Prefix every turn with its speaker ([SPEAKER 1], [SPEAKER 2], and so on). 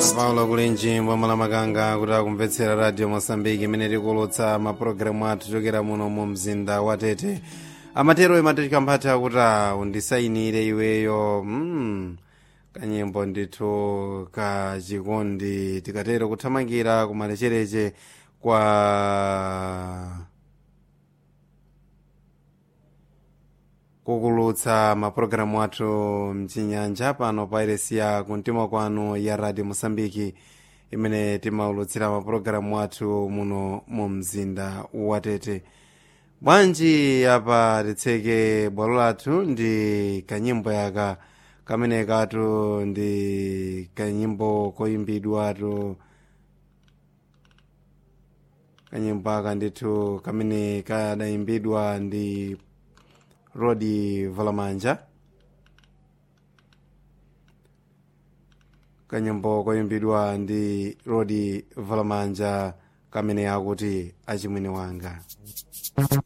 [SPEAKER 1] paulo kulinji mbwamala makanga kuti akumvetsera radio mosambiki imene tikulutsa mapulogalamu athu chokera muno mu mzinda wa tete amatero imatachika mphatha kuti undisayinire iweyo mm, kanyimbo ndithu ka chikondi tikatero kuthamangira kumalechereche kwa kukulutsa mapulogalamu athu mchinyanja pano pa iresiya kumtima kwanu ya radio mosambiki imene timaulutsira mapulogalamu athu muno mu mzinda wa tete bwanji apa titseke bwalo lathu ndi kanyimbo yaka kamene katu ndi kanyimbo koyimbidwatu kanyimbo aka ndithu kamene kadayimbidwa ndi rodi valamanja kanyimbo koyimbidwa ndi rodi valamanja kamene akuti achimwene wanga